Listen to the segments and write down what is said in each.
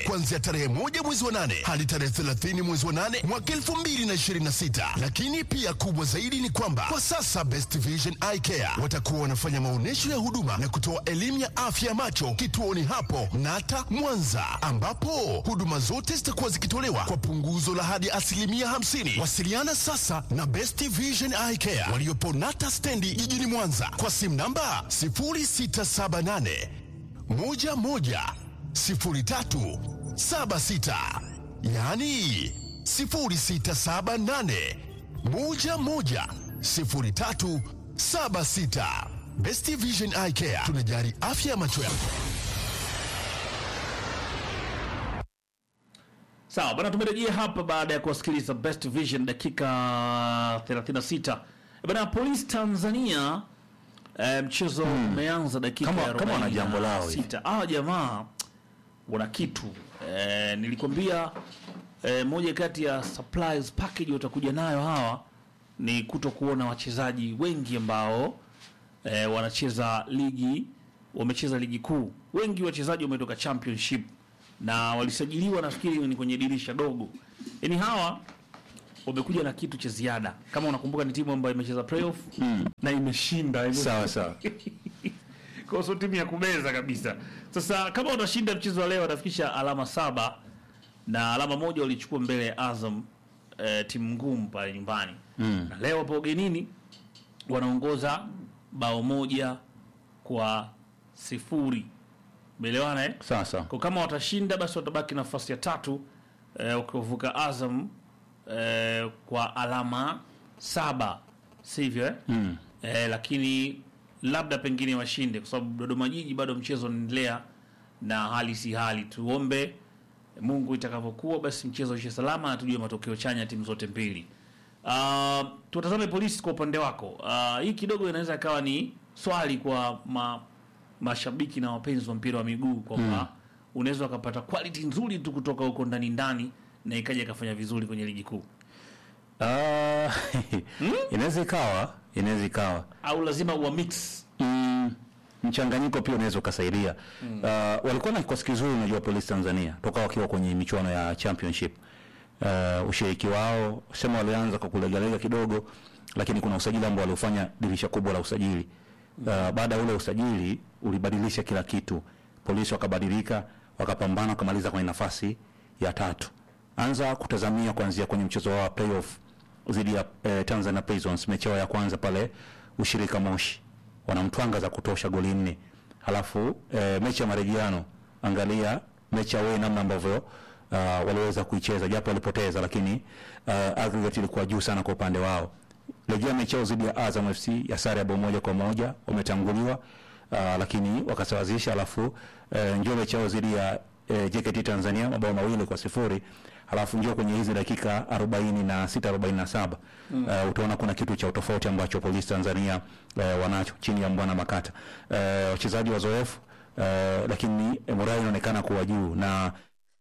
kuanzia tarehe moja mwezi wa nane hadi tarehe 30 mwezi wa nane mwaka 2026. Lakini pia kubwa zaidi ni kwamba kwa sasa Best Vision Eye Care watakuwa wanafanya maonyesho ya huduma na kutoa elimu ya afya ya macho kituoni hapo Nata Mwanza, ambapo huduma zote zitakuwa zikitolewa kwa punguzo la hadi asilimia 50. Wasiliana sasa na Best Vision Eye Care waliopo Nata stendi jijini Mwanza kwa simu namba 0678 11 03 76, yaani 0678 11 03 76. Best Vision Eye Care tunajali afya ya macho yako. Sawa bana, tumerejea hapa baada ya kuwasikiliza Best Vision dakika 36. Bana, Polisi Tanzania eh, mchezo umeanza dakika Kama- ya kama wana jambo lao hivi. 46. Hawa jamaa wana kitu eh, nilikwambia eh, moja kati ya supplies package watakuja nayo hawa ni kuto kuona wachezaji wengi ambao eh, wanacheza ligi wamecheza ligi kuu. Wengi wachezaji wametoka championship na walisajiliwa nafikiri ni kwenye dirisha dogo. Yaani hawa wamekuja na kitu cha ziada. Kama unakumbuka ni timu ambayo imecheza playoff na imeshinda. Yaani Sawa sawa. kwa hiyo sio timu ya kubeza kabisa. Sasa kama watashinda mchezo wa leo watafikisha alama saba na alama moja walichukua mbele ya Azam eh, timu ngumu pale nyumbani mm. na leo wapo ugenini wanaongoza bao moja kwa sifuri. Umeelewana eh? Sawa sawa. Kwa kama watashinda basi watabaki nafasi ya tatu eh, wakivuka Azam eh, kwa alama saba, sivyo eh? mm. eh, lakini labda pengine washinde, kwa sababu Dodoma Jiji bado mchezo unaendelea na hali si hali. Tuombe Mungu itakavyokuwa, basi mchezo uishe salama na tujue matokeo chanya timu zote mbili. Uh, tutazame polisi kwa upande wako. Uh, hii kidogo inaweza ikawa ni swali kwa ma, mashabiki na wapenzi wa mpira wa miguu kwamba unaweza ukapata quality nzuri tu kutoka huko ndani ndani na ikaja ikafanya vizuri kwenye ligi kuu, Ah, inaweza ikawa, inaweza ikawa. au lazima uwa mix Mm, mchanganyiko pia unaweza ukasaidia. Uh, walikuwa na kikosi kizuri, unajua Polisi Tanzania toka wakiwa kwenye michuano ya championship. Uh, ushiriki wao sema walianza kwa kulegalega kidogo, lakini kuna usajili ambao waliofanya dirisha kubwa la usajili. Uh, baada ya ule usajili ulibadilisha kila kitu. Polisi wakabadilika, wakapambana, wakamaliza kwenye nafasi ya tatu. Anza kutazamia kuanzia kwenye mchezo wao wa playoff dhidi ya eh, Tanzania Prisons, mechi yao ya kwanza pale ushirika Moshi wanamtwanga za kutosha goli nne. Halafu e, mechi ya marejeano, angalia mechi ya wewe namna ambavyo uh, waliweza kuicheza japo walipoteza, lakini uh, aggregate ilikuwa juu sana kwa upande wao. Rejea mechi yao dhidi ya Azam FC ya sare ya bao moja kwa moja, wametanguliwa uh, lakini wakasawazisha. Halafu uh, njoo mechi yao dhidi ya uh, JKT Tanzania mabao mawili kwa sifuri halafu njoo kwenye hizi dakika 46 47 mm. uh, utaona kuna kitu cha utofauti ambacho polisi Tanzania uh, wanacho chini ya Mbwana Makata uh, wachezaji wazoefu uh, lakini eh, morali inaonekana kuwa juu na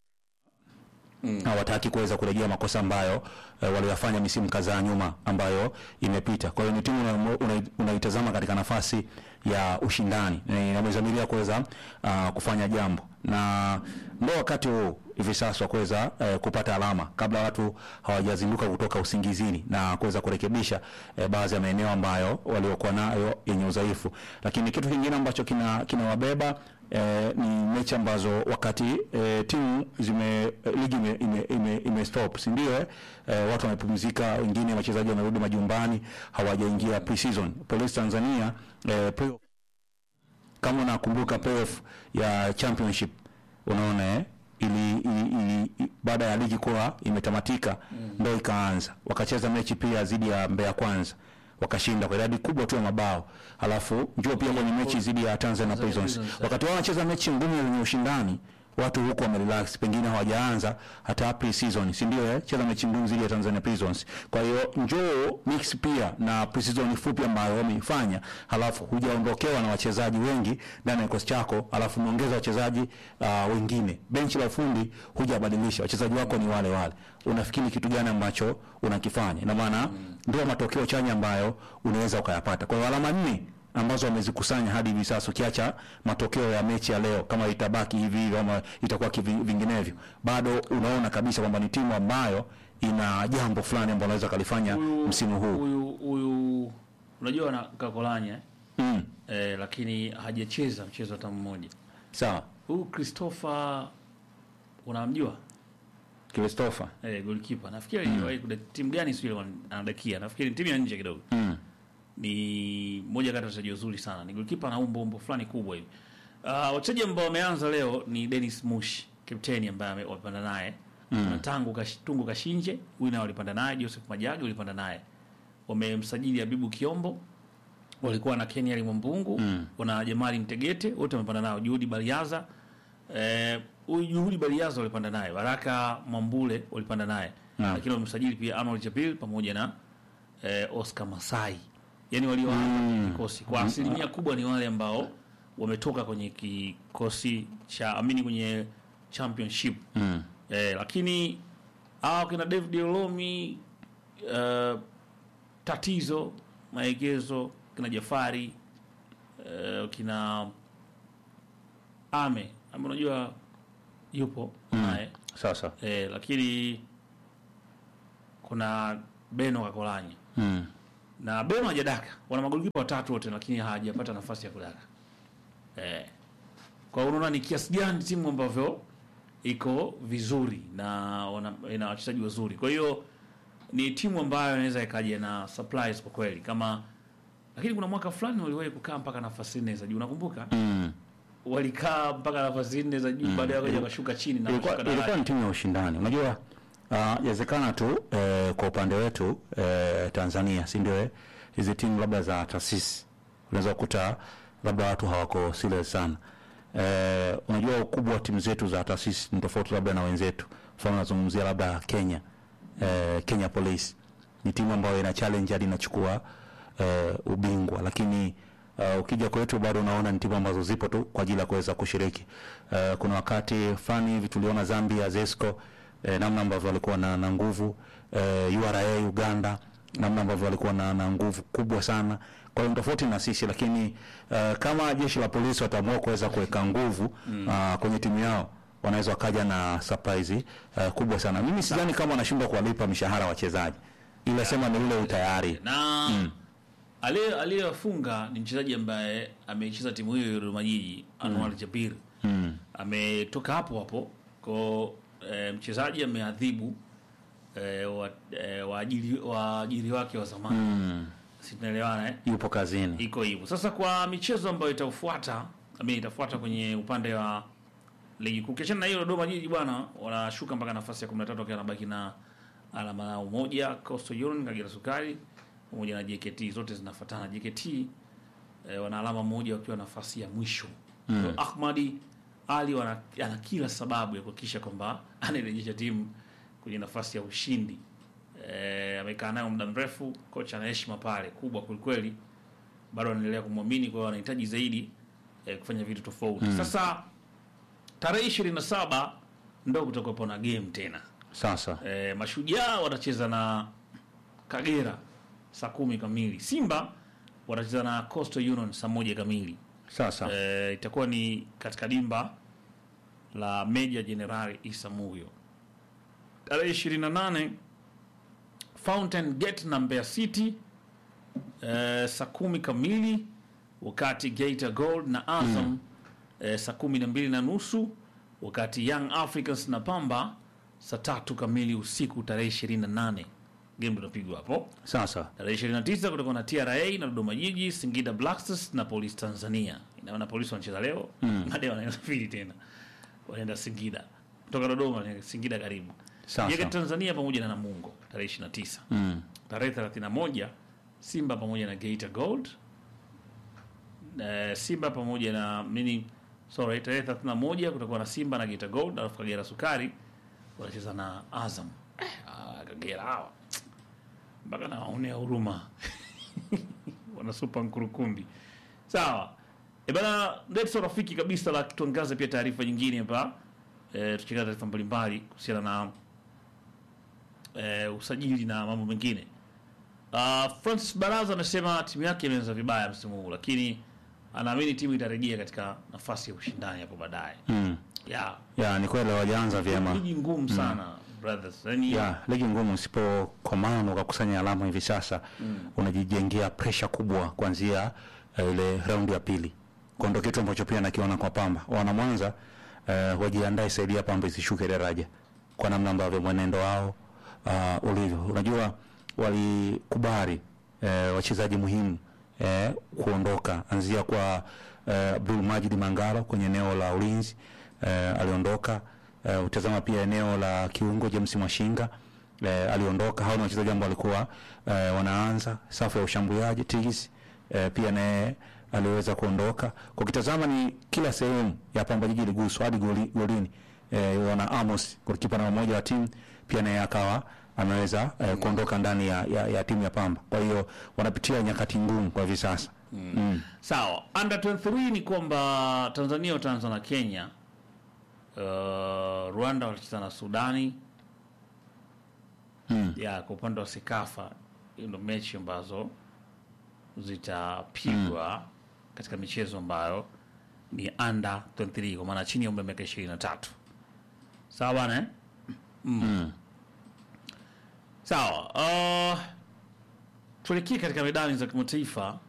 hawataki kuweza kurejea makosa ambayo uh, waliyafanya misimu kadhaa nyuma ambayo imepita. Kwa hiyo ni timu una- una- unaitazama katika nafasi ya ushindani na inamezamiria kuweza uh, kufanya jambo, na ndo wakati huu hivi sasa wa kuweza uh, kupata alama kabla watu hawajazinduka kutoka usingizini na kuweza kurekebisha uh, baadhi ya maeneo ambayo waliokuwa nayo yenye udhaifu. Lakini kitu kingine ambacho kina kinawabeba eh, ni mechi ambazo wakati eh, timu zime eh, ligi ime, ime, ime, ime stop si ndio eh? Eh, watu wamepumzika, wengine wachezaji wamerudi majumbani, hawajaingia pre-season. Police Tanzania eh, playoff kama unakumbuka playoff ya championship unaona eh? ili, ili, ili, ili baada ya ligi kuwa imetamatika mm. ndo ikaanza wakacheza mechi pia dhidi ya Mbeya Kwanza wakashinda kwa idadi kubwa tu ya mabao, halafu njoo pia kwenye mechi dhidi ya Tanzania Prisons. Prisons, Wakati wao wanacheza mechi ngumu yenye ushindani, watu huko wamerelax, pengine hawajaanza hata pre-season, si ndio? Eh, cheza mechi ngumu dhidi ya Tanzania Prisons. Kwa hiyo njoo mix pia na pre-season fupi ambayo wameifanya, halafu hujaondokewa na wachezaji wengi ndani ya kikosi chako, halafu umeongeza wachezaji uh, wengine, benchi la ufundi hujabadilisha, wachezaji wako ni wale wale. Unafikiri kitu gani ambacho unakifanya? Ina maana ndio matokeo chanya ambayo unaweza ukayapata. Kwa hiyo alama nne ambazo wamezikusanya hadi hivi sasa, ukiacha matokeo ya mechi ya leo, kama itabaki hivi hivi ama itakuwa kivi- vinginevyo, bado unaona kabisa kwamba ni timu ambayo ina jambo fulani ambalo anaweza kalifanya Huyu- msimu huu. huyu huyu unajua na Kakolanya eh? Mm. eh, lakini hajacheza mchezo hata mmoja. Sawa, Huyu Christopher unamjua? Christopher. Eh, goalkeeper. Nafikiri aliwahi kuda timu gani sio ile anadakia. Nafikiri ni timu ya nje kidogo. Mm. Ni moja kati ya wachezaji wazuri sana. Ni goalkeeper na umbo umbo fulani kubwa hivi. Uh, wachezaji ambao wameanza leo ni Dennis Mush, kapteni ambaye ame- wamepanda naye. Mm. Tangu kash, Tungu Kashinje, huyu nao walipanda naye, Joseph Majagi walipanda naye. Wamemsajili Habibu Kiombo, walikuwa na Kenya Limwambungu mm. wana Jamali Mtegete wote wamepanda nao, Juhudi Baliaza eh, huyu Juhudi Baliaza walipanda naye, Baraka Mwambule walipanda naye Naam. lakini wamemsajili pia Arnold Jabil pamoja na eh, Oscar Masai, yani walioanza kikosi kwa asilimia kubwa ni wale ambao wametoka kwenye kikosi cha amini kwenye championship Mm. eh, lakini hawa kina David Olomi uh, tatizo maegezo kina Jafari uh, kina Ame Ame unajua yupo naye Sasa. eh, lakini kuna Beno Kakolanya Mm. na Beno hajadaka, wana magolikipa watatu wote, lakini hawajapata nafasi ya kudaka eh. Kwa hiyo unaona ni kiasi gani timu ambavyo iko vizuri na wana, ina wachezaji wazuri. Kwa hiyo ni timu ambayo inaweza ikaja na surprise kwa kweli, kama lakini kuna mwaka fulani waliwahi kukaa mpaka nafasi nne za juu, unakumbuka? Mm. Walikaa mpaka nafasi nne za juu, baadaye wakaja wakashuka chini na ilikuwa, wakashuka ilikuwa daraja. ni timu ya ushindani unajua uh, yawezekana tu eh, kwa upande wetu eh, Tanzania si ndio eh, hizi timu labda za taasisi unaweza kukuta labda watu hawako serious sana eh, unajua ukubwa wa timu zetu za taasisi ni tofauti labda na wenzetu mfano nazungumzia labda Kenya eh, Kenya Police ni timu ambayo ina challenge hadi inachukua eh, ubingwa lakini Uh, ukija kwetu bado unaona ni timu ambazo zipo tu kwa ajili ya kuweza kushiriki. Uh, kuna wakati fulani hivi tuliona Zambia Zesco eh, namna ambavyo walikuwa na, na nguvu eh, URA Uganda namna ambavyo walikuwa na, na nguvu kubwa sana. Kwa hiyo ni tofauti na sisi, lakini uh, kama jeshi la polisi wataamua kuweza kuweka nguvu uh, kwenye timu yao wanaweza wakaja na surprise uh, kubwa sana. Mimi sidhani kama wanashindwa kuwalipa mishahara wachezaji, ila sema ni ule utayari na aliye aliyewafunga ni mchezaji ambaye amecheza timu hiyo ya Dodoma Jiji Anwar Jabir mm. ametoka hapo hapo ko e, mchezaji ameadhibu e, wa, e, waajiri waajiri wake wa zamani Mm. si tunaelewana eh? yupo kazini iko hivyo sasa kwa michezo ambayo itafuata ami itafuata kwenye upande wa ligi kuu kiachana na hiyo Dodoma Jiji bwana wanashuka mpaka nafasi ya 13 wakiwa wanabaki na alama yao moja Coastal Union Kagera Sukari pamoja na JKT zote zinafuatana JKT eh, wana alama moja wakiwa nafasi ya mwisho mm. Ahmadi Ali wana, ana kila sababu ya kuhakikisha kwamba anairejesha timu kwenye nafasi ya ushindi eh, amekaa nayo muda mrefu kocha ana heshima pale kubwa kwelikweli bado anaendelea kumwamini kwa hiyo anahitaji zaidi eh, kufanya vitu tofauti sasa tarehe ishirini na saba ndo kutakuwepo na game tena sasa e, mashujaa watacheza na kagera saa kumi kamili simba watacheza na coastal union saa moja kamili sasa e, itakuwa ni katika dimba la meja jenerali isa muyo tarehe ishirini na nane fountain gate na mbeya city e, saa kumi kamili wakati Geita Gold na Azam mm. e, saa kumi na mbili na nusu wakati Young Africans na Pamba saa tatu kamili usiku tarehe ishirini na nane game tunapigwa hapo sasa tarehe 29 kutakuwa na TRA na Dodoma Jiji, Singida Black Stars na Police Tanzania. Inaona polisi wanacheza leo mm. baadaye wanasafiri tena wanaenda Singida kutoka Dodoma ni Singida karibu. Sawa, Jeke sawa. Tanzania pamoja na Namungo tarehe 29. mm. Tarehe 31 Simba pamoja na Geita Gold. Eh, Simba pamoja na mini sorry, tarehe 31 kutakuwa na Simba na Geita Gold, alafu Kagera Sukari wanacheza na Azam. Eh, ah, Kagera hawa mpaka nawaonea huruma wana supa nkurukumbi sawa e bana ndeto rafiki kabisa la tuangaze pia taarifa nyingine hapa e, tukiangaza taarifa mbalimbali kuhusiana na e, usajili na mambo mengine Uh, Francis Baraza amesema timu yake imeanza vibaya msimu huu, lakini anaamini timu itarejea katika nafasi ya ushindani hapo baadaye. Mm. Yeah. Ya, ni kweli wajaanza vyema. Ligi ngumu sana brothers. Yaani Ya, ligi ngumu usipokomaa na ukakusanya alama hivi sasa unajijengea presha kubwa kuanzia eh, ile raundi ya pili. Kwa ndo kitu ambacho pia nakiona kwa Pamba. Wana Mwanza eh, wajiandae saidia Pamba isishuke daraja kwa namna ambavyo mwenendo wao uh, ulivyo. Unajua walikubali eh, wachezaji muhimu eh, kuondoka anzia kwa eh, Abdul Majid Mangalo kwenye eneo la ulinzi eh, aliondoka. Eh, utazama pia eneo la kiungo James Mwashinga eh, aliondoka. Hao ni wachezaji ambao walikuwa eh, wanaanza safu ya ushambuliaji Tigis eh, pia naye aliweza kuondoka. Kwa kitazama ni kila sehemu ya Pamba Jiji iliguswa hadi goli, golini eh, wana Amos golikipa namba moja wa timu pia naye akawa ameweza eh, kuondoka ndani ya, ya, ya timu ya Pamba. Kwa hiyo wanapitia nyakati ngumu kwa hivi sasa. Mm. Sawa, under 23 ni kwamba Tanzania wataanza na Kenya. Uh, Rwanda watacheza na Sudani. Mm. Ya, kwa upande wa Sekafa hiyo ndo mechi ambazo zitapigwa katika michezo ambayo ni under 23 kwa maana chini ya umri wa miaka 23. Sawa bana eh? Mm. Sawa. Uh, tuelekee katika medani za kimataifa.